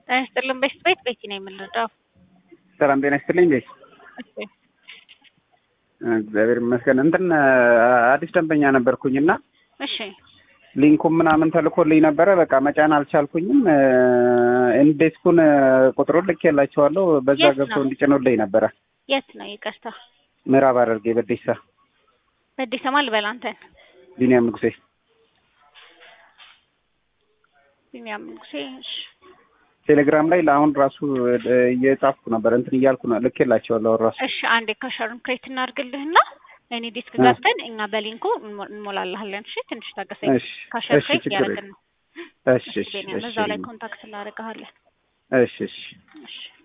ጤና ይስጥልን ቤት ቤት ቤቲ ነው የምንረዳው። ሰላም ጤና ይስጥልኝ ቤት እሺ እግዚአብሔር ይመስገን። እንትን አዲስ ደንበኛ ነበርኩኝ እና እሺ ሊንኩም ምናምን ተልኮልኝ ነበረ። በቃ መጫን አልቻልኩኝም። ኢንዴስኩን ቁጥሩን ልኬላቸዋለሁ። በዛ የት ነው? ገብተው እንዲጭኑልኝ ነበረ። የት ነው ይቅርታ፣ ምዕራብ ሐረርጌ በዴሳ በአዲስ አበባ ልበል አንተን ቢኒያም ንጉሴ። ቢኒያም ንጉሴ። እሺ ቴሌግራም ላይ ለአሁን ራሱ እየጻፍኩ ነበር እንትን እያልኩ ነው ልኬላቸዋለሁ ራሱ እሺ አንዴ ካሸሩን ክሬት እናድርግልህና እኔ ዲስክ ገብተን እኛ በሊንኩ እንሞ- እንሞላልሃለን። እሺ ትንሽ ታገሰኝ። እሺ ካሸር እሺ ክሬት ችግር እያደረግን የለም። ነው። እሺ እሺ ቢኒያም እሺ እዛው ላይ ኮንታክት እናደርግሃለን። እሺ እሺ እሺ